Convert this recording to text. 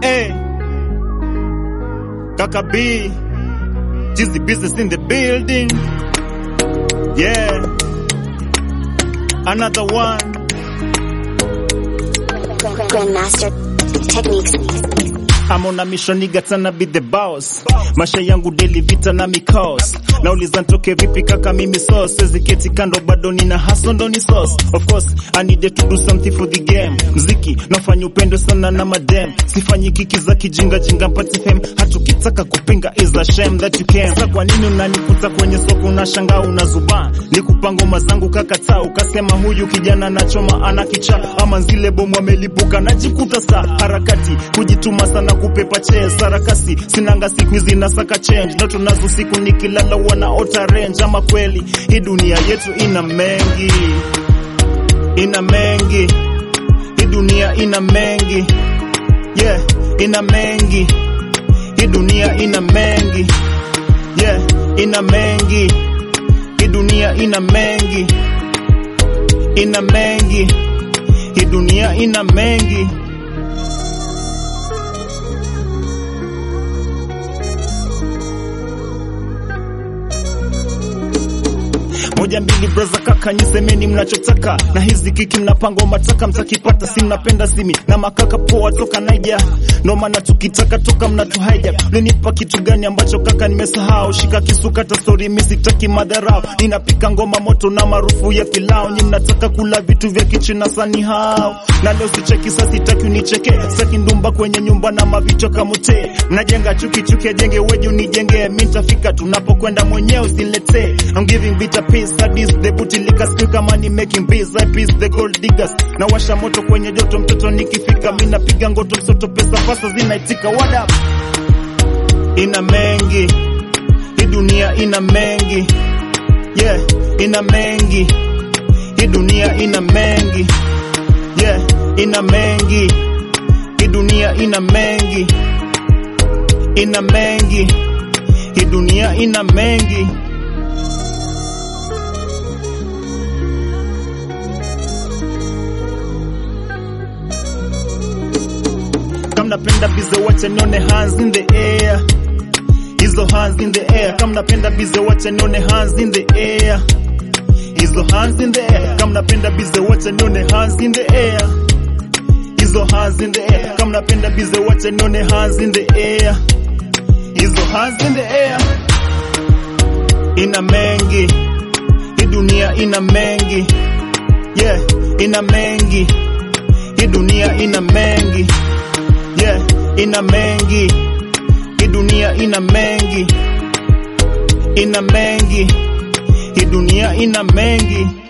Hey. Kaka B. Jizzy business in the building. Yeah. Another one. Grandmaster Techniques. I'm on a mission nigga tana be the boss. Maisha yangu daily vita na mikos. Nauliza ntoke vipi kaka mimi sauce. Sezi keti kando bado nina hustle ndo ni sauce. Of course, I needed to do something for the game. Mziki, nafanya upendo sana na madem. Sifanyi kiki za kijinga jinga mpati fame. Hatukitaka kupinga is a shame that you can. Sasa kwa nini unanikuta kwenye soko unashangaa unazubaa? Nikupa ngoma zangu kakataa ukasema huyu kijana nachoma ana kichaa ama zile bomu amelipuka najikuta saa harakati kujituma sana kupepa chee sarakasi sinanga siku hizi nasaka change ndoto nazo siku nikilala wanaota range ama kweli hii dunia yetu ina mengi ina mengi hii dunia ina mengi yeah ina mengi hii dunia ina mengi yeah ina mengi hii dunia ina mengi ina mengi hii dunia ina mengi moja mbili braza kaka nyisemeni mnachotaka na hizi kiki mnapanga mataka mtakipata si mnapenda simi na makaka poa toka naija ndo maana tukitaka toka mnatuhaija linipa kitu gani ambacho kaka nimesahau shika kisukata stori misitaki madharau ninapika ngoma moto na maarufu ya pilau nyi mnataka kula vitu vya kichina sani hao na leo sicheki sasa sitaki unicheke sitaki ndumba kwenye nyumba na mavicho kamute mnajenga chuki chuki ajenge weju nijenge mi nitafika tunapokwenda mwenyewe usiletee I'm giving bitter peace sadis the booty liquor skill kama ni making biz I peace the gold diggers na washa moto kwenye joto mtoto nikifika mi napiga ngoto msoto pesa pasa zinaitika what up ina mengi hii dunia ina mengi yeah ina mengi hii dunia ina mengi yeah ina mengi hii dunia ina mengi ina mengi hii dunia ina mengi kama napenda bize wacha nione hands in the air hizo hands in the air kama napenda bize wacha nione hands in the air hizo hands in the air kama napenda bize wacha nione hands in the air hizo hands in the air kama napenda bize wacha nione hands in the air hizo hands in the air ina mengi hii dunia ina mengi yeah ina mengi hii dunia ina mengi yeah ina mengi hii dunia ina mengi ina mengi hii dunia ina mengi